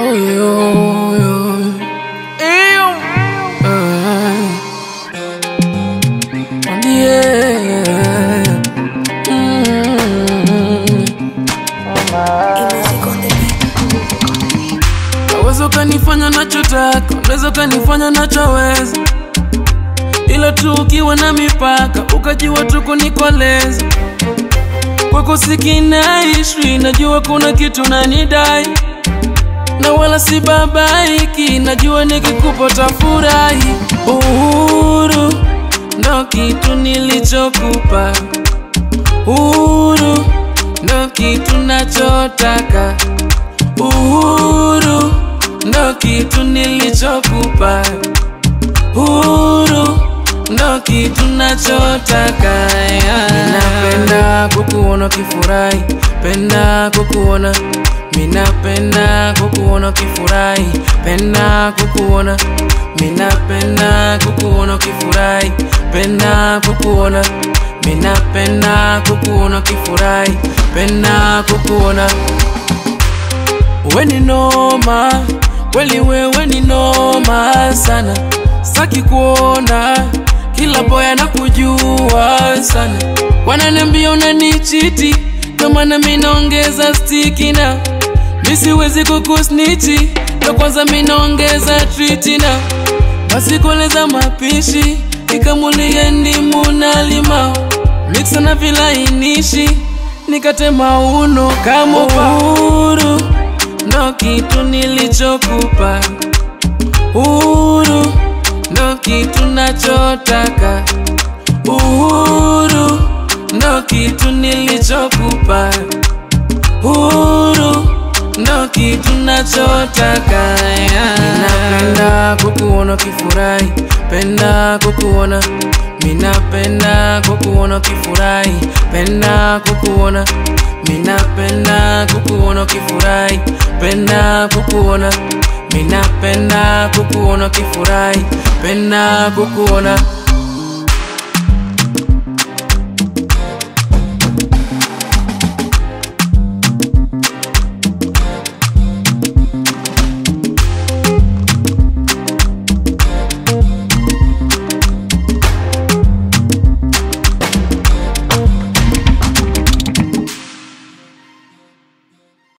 yo, yo. Eyo. Eh. Yeah. Mm. Naweza ukanifanya nachotaka, unaweza ukanifanya nachoweza, ila tu ukiwa na mipaka, ukajua tu kunikoleza. Kwako sikinaishi, najua kuna kitu nanidai, na wala si babaiki, najua nikikupa tafurahi. Uhuru ndo kitu nilichokupa, uhuru ndo kitu nachotaka, uhuru ndo kitu nilichokupa, uhuru ndo kitu nachotaka. yeah. Ninapenda kukuona kifurahi, penda kukuona Minapenda kukuona kifurahi, penda kukuona Minapenda kukuona kifurahi, penda kukuona Minapenda kukuona kifurahi, penda kukuona wewe ni noma, kweli wewe ni noma sana, saki kuona kila boya na kujua sana, wananiambia unanichiti, ndo maana mimi naongeza stiki na mimi siwezi kukusniti, ndo kwanza mimi naongeza triti na basi koleza mapishi nikamulie ndimu na limao mixa na vilainishi nikate mauno kama uhuru ndo kitu nilichokupa uhuru ndo kitu nachotaka uhuru ndo kitu nilichokupa uhuru ndo kitu nachotaka yeah. Ninapenda kukuona kifurahi, penda kukuona Minapenda kukuona kifurahi, penda kukuona Minapenda kukuona kifurahi, penda kukuona Minapenda kukuona kifurahi, penda kukuona